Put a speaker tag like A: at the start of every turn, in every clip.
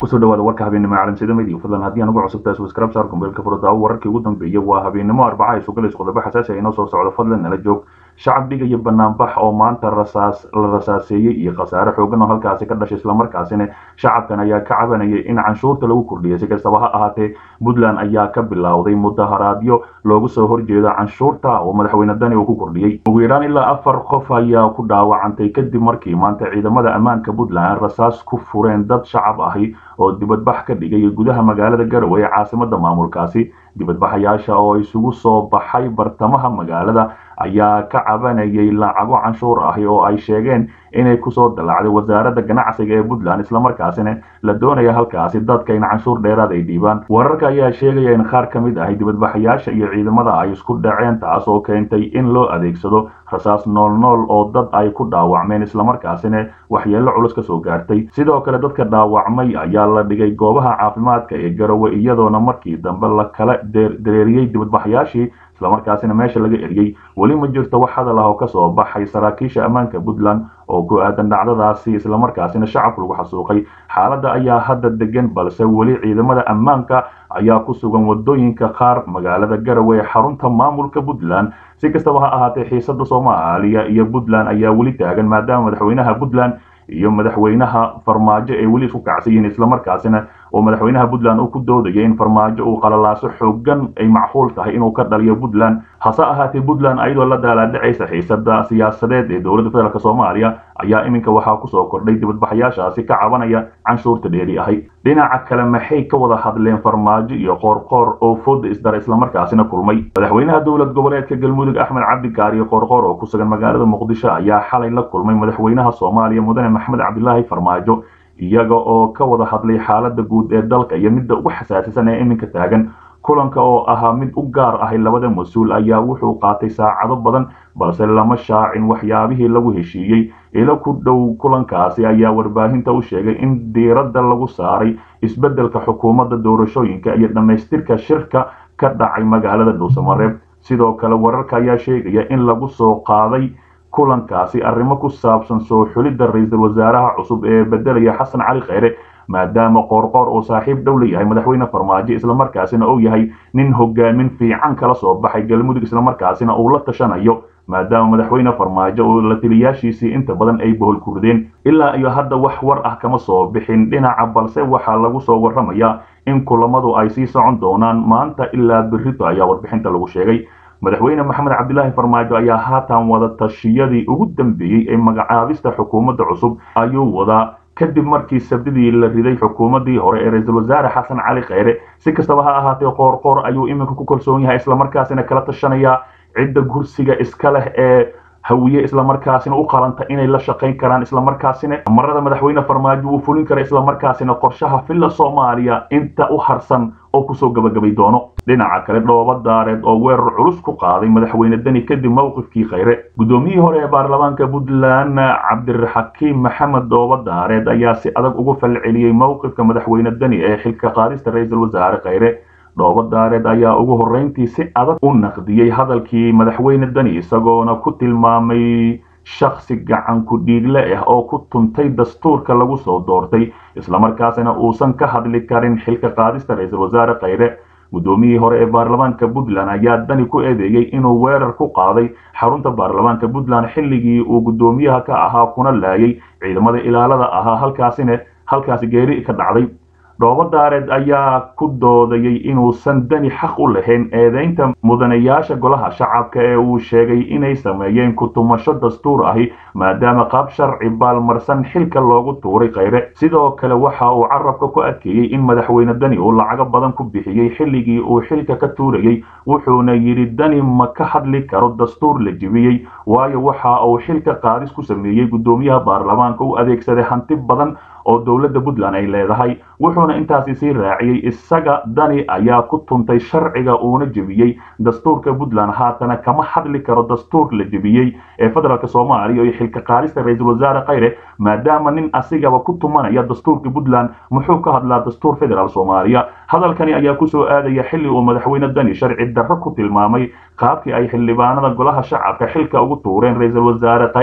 A: kusoo dhawaada warka habeenimo caalamsida media fadlan haddii aan ugu cusubtahay subscribe saar kumbeelka furdaawo wararkii ugu dambeeyay waa habeenimo arbaca ay sugalayso qodobo xasaasi ah inoo soo socdo fadlan nala joog shacab dhigaya banaanbax oo maanta rasaas la rasaaseeyey iyo khasaare xoogan oo halkaasi ka dhashay islamarkaasina shacabkan ayaa ka cabanayay in canshuurta lagu kordhiyay si kastaba ha ahaatee puntland ayaa ka bilowday mudaharaadyo loogu soo horjeeda canshuurta oo madaxweyne dani uu ku kordhiyey ugu yaraan ilaa afar qof ayaa ku dhaawacantay kadib markii maanta ciidamada ammaanka puntland rasaas ku fureen dad shacab ahi oo dibadbax ka dhigay gudaha magaalada garowe ee caasimada maamulkaasi dibadbaxayaasha oo isugu soo baxay bartamaha magaalada ayaa ka cabanayay lacago canshuur ahi oo ay sheegeen inay kusoo dallacday wasaaradda ganacsiga ee puntland islamarkaasina la doonaya halkaasi dadka in canshuur dheeraad ay dhiibaan wararka ayaa sheegaya in qaar ka mid ahi dibadbaxayaasha iyo ciidamada ay isku dhaceen taas oo keentay in loo adeegsado rasaas noolnool oo dad ay ku dhaawacmeen islamarkaasina waxyeello culus ka soo gaartay sidoo kale dadka dhaawacmay ayaa la dhigay goobaha caafimaadka ee garowe iyadoona markii dambe la kala dareeriyey dibadbaxayaashii islamarkaasina meesha laga eriyey weli ma jirto wax hadal ah oo kasoo baxay saraakiisha ammaanka puntland oo ku aadan dhacdadaasi islamarkaasina shacabku lagu xasuuqay xaaladda ayaa hadda degan balse weli ciidamada ammaanka ayaa ku sugan wadooyinka qaar magaalada garowe ee xarunta maamulka puntland si kastaba ha ahaatee xiisada soomaaliya iyo puntland ayaa weli taagan maadaama madaxweynaha puntland iyo madaxweynaha farmaajo ay weli isku kacsan yihiin islamarkaasina oo madaxweynaha puntland uu ku doodaya in farmaajo uu qalalaaso xoogan ay macquul tahay inuu ka dhaliyo puntland hase ahaatee puntland ayadoo la daalaadhacaysa xiisada siyaasadeed ee dowladda federaalk soomaaliya ayaa iminka waxaa kusoo kordhay dibadbaxayaashaasi ka cabanaya canshuurta dheeri ahay dhinaca kale maxay ka wada hadleen farmaajo iyo qoorqoor oo fooda isdara islamarkaasina kulmay madaxweynaha dowlad goboleedka galmudug axmed cabdikaar iyo qoorqoor oo ku sugan magaalada muqdisho ayaa xalay la kulmay madaxweynaha soomaaliya mudane maxamed cabdilaahi farmaajo iyaga oo ka wada hadlay xaalada guud ee dalka iyo midda ugu xasaasisan ee iminka taagan kulanka oo ahaa mid u gaar ahay labada mas-uul ayaa wuxuu qaatay saacado badan balse lama shaacin waxyaabihii lagu heshiiyey ilo ku dhow kulankaasi ayaa warbaahinta u sheegay in diiradda lagu saaray isbeddelka xukuumadda doorashooyinka iyo dhammaystirka shirka ka dhacay magaalada dhuusamareeb sidoo kale wararka ayaa sheegaya in lagu soo qaaday kulankaasi arrimo ku saabsan soo xulidda ra-iisul wasaaraha cusub ee bedelaya xasan cali kheyre maadaama qoorqoor uu saaxiib dhow la yahay madaxweyne farmaajo islamarkaasina uu yahay nin hogaamin fiican kala soo baxay galmudug islamarkaasina uu la tashanayo maadaama madaxweyne farmaajo oo la taliyaashiisii inta badan ay bohol kurdeen ilaa iyo hadda wax war ah kama soo bixin dhinaca balse waxaa lagu soo warramayaa in kulamadu ay sii socon doonaan maanta ilaa berrito ayaa warbixinta lagu sheegay madaxweyne maxamed cabdilaahi farmaajo ayaa haatan wada tashiyadii ugu dambeeyey ee magacaabista xukuumadda cusub ayuu wadaa kadib markii sabdidii la riday xukuumaddii hore ee ra-iisul wasaare xasan cali kheyre si kastaba ha ahaatee qoorqoor ayuu iminka ku kalsoon yahay islamarkaasina kala tashanayaa cidda kursiga iska leh ee hawiye islamarkaasina u qalanta inay la shaqayn karaan islamarkaasina marada madaxweyne farmaajo uu fulin kara islamarkaasina qorshaha filla soomaaliya inta u harsan oo kusoo gabagabay doono dhinaca kale dhooba daareed oo weerar culus ku qaaday madaxweyne deni kadib mowqifkii kheyre guddoomiyihii hore ee baarlamaanka puntland cabdiraxakiim maxamed dhooba daareed ayaa si adag ugu falceliyey mowqifka madaxweyne deni ee xilka qaadista ra-iisul wasaare kheyre dhooba daareed ayaa ugu horreyntii si adag u naqdiyey hadalkii madaxweyne deni isagoona ku tilmaamay shakhsi gacan ku dhiigle ah oo ku tuntay dastuurka lagu soo doortay islamarkaasina uusan ka hadli karin xilka qaadista ra-iisul wasaare kheyre guddoomiyihii hore ee baarlamaanka puntland ayaa dani ku eedeeyey inuu weerar ku qaaday xarunta baarlamaanka puntland xilligii uu guddoomiyaha ka ahaa kuna laayay ciidamada ilaalada ahaa halkaasina halkaasi geeri ka dhacday dhooba daareed ayaa ku doodayay inuusan dani xaq u lahayn eedeynta mudanayaasha golaha shacabka ee uu sheegay inay sameeyeen ku-tumasho dastuur ahi maadaama qaab sharci baalmarsan xilka loogu tuuray kheyre sidoo kale waxa uu carabka ku adkeeyey in madaxweyne dani uu lacago badan ku bixiyey xilligii uu xilka ka tuurayey wuxuuna yidhi dani ma ka hadli karo dastuur la jebiyey waayo waxa uu xilka qaadis ku sameeyey guddoomiyaha baarlamaanka u adeegsaday hanti badan oo dowladda puntland ay leedahay wuxuuna intaasi sii raaciyey isaga dani ayaa ku tuntay sharciga uuna jebiyey dastuurka puntland haatana kama hadli karo dastuur la jebiyey ee federaalk soomaaliya iyo xilka qaadista ra-iisul wasaare kheyre maadaama nin asigaba ku tumanaya dastuurka puntland muxuu ka hadlaa dastuur federaal soomaaliya hadalkani ayaa kusoo aadaya xilli uu madaxweyne dani sharci darro ku tilmaamay qaabkii ay xildhibaanada golaha shacabka xilka ugu tuureen ra-iisul wasaare kheyre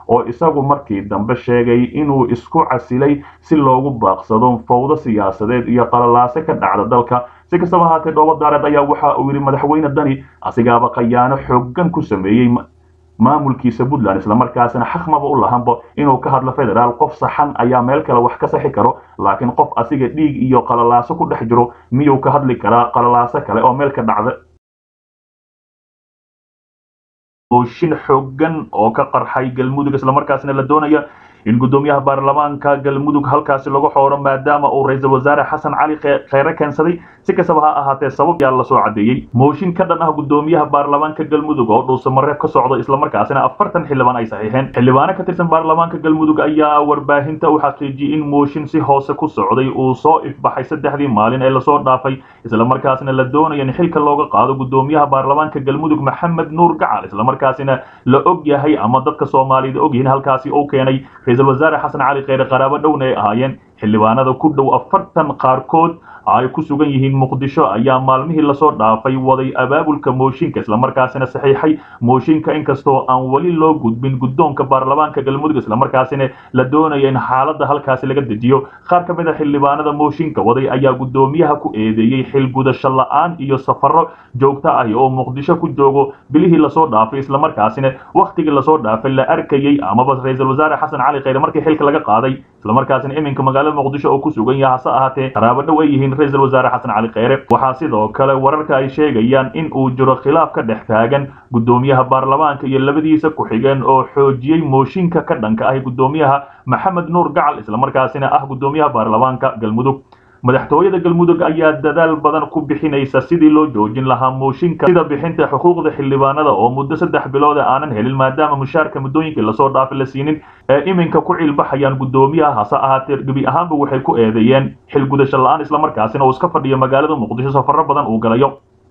A: oo isagu markii dambe sheegay inuu isku casilay si loogu baaqsado fawdo siyaasadeed iyo qalalaase ka dhacda dalka si kastaba ahaatee dhoobo daareed ayaa waxa uu yidhi madaxweyne dani asigaaba khayaano xooggan ku sameeyey maamulkiisa puntland islamarkaasina xaqmaba u lahanba inuu ka hadlo federaal qof saxan ayaa meel kale wax ka saxi karo laakiin qof asiga dhiig iyo qalalaaso ku dhex jiro miyuu ka hadli karaa qalalaaso kale oo meel ka dhacda mooshin xooggan oo ka qarxay galmudug islamarkaasina la doonaya in guddoomiyaha baarlamaanka galmudug halkaasi lagu xooro maadaama uu ra-iisul wasaare xasan cali kheyre keensaday si kastaba ha ahaatee sabab yaa lasoo caddeeyey mooshin ka dhan ah guddoomiyaha baarlamaanka galmudug oo dhuusamareeb ka socdo islamarkaasina afartan xildhibaan ay saxiixeen xildhibaano ka tirsan baarlamaanka galmudug ayaa warbaahinta u xaqiijiyey in mooshin si hoose ku socday uu soo ifbaxay saddexdii maalin ee lasoo dhaafay islamarkaasina la doonaya in xilka looga qaado guddoomiyaha baarlamaanka galmudug maxamed nuur gacal islamarkaasina la og yahay ama dadka soomaaliyed ogyihiin halkaasi uu keenay ra-iisul wasaare xasan cali kheyre qaraabo dhowna ay ahaayeen xildhibaanada ku dhow afartan qaarkood ay ku sugan yihiin muqdisho ayaa maalmihii lasoo dhaafay waday abaabulka mooshinka islamarkaasina saxiixay mooshinka inkastoo aan weli loo gudbin guddoonka baarlamaanka galmudug islamarkaasina la doonaya in xaaladda halkaasi laga dejiyo qaar ka mid a xildhibaanada mooshinka waday ayaa guddoomiyaha ku eedeeyey xil gudasho la-aan iyo safaro joogto ah oo muqdisho ku joogo bilihii lasoo dhaafay islamarkaasina wakhtigii lasoo dhaafay la arkayey amaba ra-iisul wasaare xasan cali kheyre markii xilka laga qaaday islamarkaasina iminka magaalada muqdisho oo ku sugan yaha hase ahaatee qaraabo dhow ay yihiin ra-isul wasaare xasan cali kheyre waxaa sidoo kale wararka ay sheegayaan in uu jiro khilaaf ka dhex taagan guddoomiyaha baarlamaanka iyo labadiisa ku-xigeen oo xoojiyey mooshinka ka dhanka ah guddoomiyaha maxamed nuur gacal islamarkaasina ah guddoomiyaha baarlamaanka galmudug madaxtooyada galmudug ayaa dadaal badan ku bixinaysa sidii loo joojin lahaa mooshinka sida bixinta xuquuqda xildhibaanada oo muddo saddex bilooda aanan helin maadaama mushaarka muddooyinkii lasoo dhaafay la siinin ee iminka ku cilbaxayaan guddoomiyaha hase ahaatee gebi ahaanba waxay ku eedeeyeen xil gudasho la-aan islamarkaasina uu iska fadhiyo magaalada muqdisho safaro badan uu galayo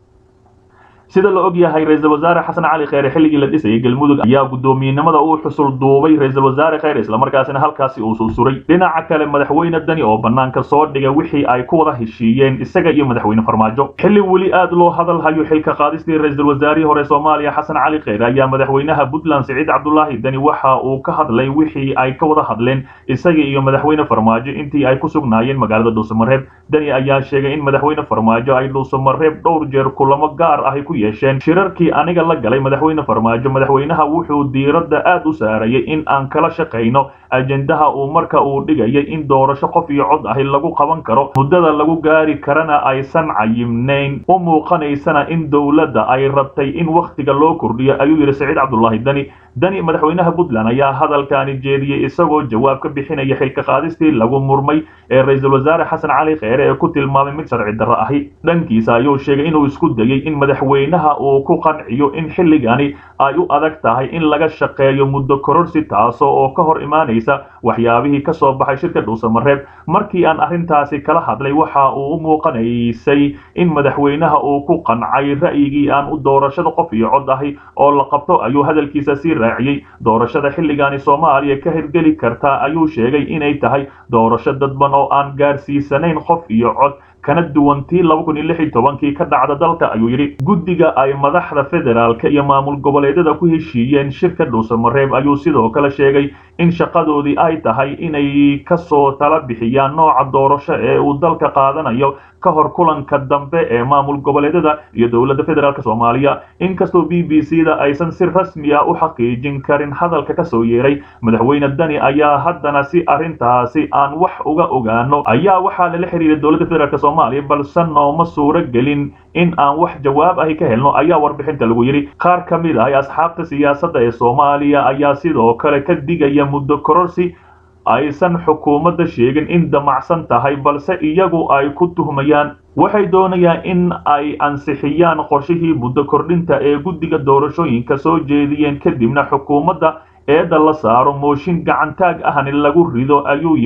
A: sida la og yahay ra-iisul wasaare xasan cali kheyre xilligii la dhisayay galmudug ayaa guddoomiyenimada uu xusul duubay ra-iisul wasaare kheyre islamarkaasina halkaasi uu sulsuray dhinaca kale madaxweyne dani oo banaanka soo dhigay wixii ay ku wada heshiiyeen isaga iyo madaxweyne farmaajo xilli weli aad loo hadal hayo xilka qaadistii ra-iisul wasaarihii hore soomaaliya xasan cali kheyre ayaa madaxweynaha puntland siciid cabdulaahi dani waxa uu ka hadlay wixii ay ka wada hadleen isaga iyo madaxweyne farmaajo intii ay ku sugnaayeen magaalada dhuusamareeb dani ayaa sheegay in madaxweyne farmaajo ay dhuusamareeb dhowr jeer kulamo gaar ahi ku yeesheen shirarkii aniga la galay madaxweyne farmaajo madaxweynaha wuxuu diiradda aad u saarayay in aan kala shaqayno ajendaha uu marka uu dhigayay in doorasho qof iyo cod ahi lagu qaban karo muddada lagu gaari karana aysan cayimnayn u muuqanaysana in dowladda ay rabtay in wakhtiga loo kordhiyo ayuu yidhi saciid cabdulaahi dani dani madaxweynaha puntland ayaa hadalkaani jeediyey isagoo jawaab ka bixinaya xilka qaadistii lagu murmay ee ra-iisul wasaare xasan cali kheyre ee ku tilmaamay mid sharci darro ahi dhankiisa ayuu sheegay inuu isku dayey in madaxweynaha uu ku qanciyo in xilligani ay u adag tahay in laga shaqeeyo muddo kororsi taasoo oo ka hor imaanaysa waxyaabihii ka soo baxay shirka dhuusamareeb markii aan arrintaasi kala hadlay waxa uu u muuqanaysay in madaxweynaha uu ku qancay ra'yigii aan u doorashada qof iyo cod ahi oo la qabto ayuu hadalkiisa sii raaciyey doorashada xilligaani soomaaliya ka hirgeli kartaa ayuu sheegay inay tahay doorasho dadban oo aan gaarsiisanayn qof iyo cod kana duwantii laba kun iyo lix iyo tobankii ka dhacda dalka ayuu yidhi guddiga ay madaxda federaalka iyo maamul goboleedyada ku heshiiyeen shirka dhuusamareeb ayuu sidoo kale sheegay in shaqadoodii ay tahay inay kasoo tala bixiyaan nooca doorasho ee uu dalka qaadanayo ka hor kulanka dambe ee maamul goboleedyada iyo dowladda federaalk soomaaliya inkastoo b b c da aysan si rasmi ah u xaqiijin karin hadalka kasoo yeeray madaxweyne dani ayaa haddana si arrintaasi aan wax uga ogaano ayaa waxaa lala xiriiray dowladda federaalk soomaaliya balse nooma suuro gelin in aan wax jawaab ahi ka helno ayaa warbixinta lagu yidhi qaar ka mid ah asxaabta siyaasadda ee soomaaliya ayaa sidoo kale ka digaya muddo kororsi aysan xukuumadda sheegin in damacsan tahay balse iyagu ay ku tuhmayaan waxay doonayaan in ay ansixiyaan qorshihii muddo kordhinta ee guddiga doorashooyinka soo jeediyeen kadibna xukuumadda eedda la saaro mooshin gacantaag ahni lagu rido ayuu yidhi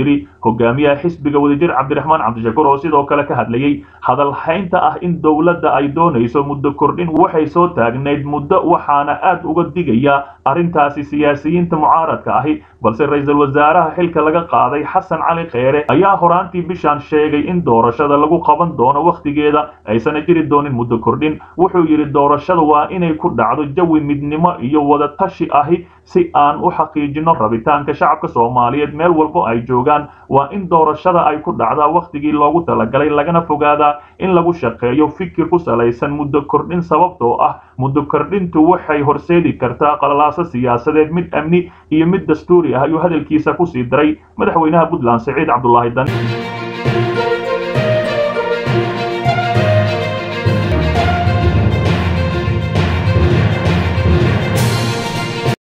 A: hogaamiyaha xisbiga wadajir cabdiraxmaan cabdishakuur oo sidoo kale ka hadlayey hadalhaynta ah in dowladda ay doonayso muddo kordhin waxay soo taagnayd muddo waxaana aad uga digayaa arrintaasi siyaasiyiinta mucaaradka ahi balse ra-iisul wasaaraha xilka laga qaaday xasan cali kheyre ayaa horaantii bishaan sheegay in doorashada lagu qaban doono wakhtigeeda aysana jiri doonin muddo kordhin wuxuu yidhi doorashada waa inay ku dhacdo jawi midnimo iyo wadatashi ahi si aan u xaqiijino rabitaanka shacabka soomaaliyeed meel walbo ay joogaan waa in doorashada ay ku dhacdaa wakhtigii loogu talagalay lagana fogaadaa in lagu shaqeeyo fikir ku salaysan muddo kordhin sababtoo ah muddo kordhintu waxay horseedi kartaa qalalaaso siyaasadeed mid amni iyo mid dastuuri ah ayuu hadalkiisa ku sii daray madaxweynaha puntland siciid cabdulaahi dani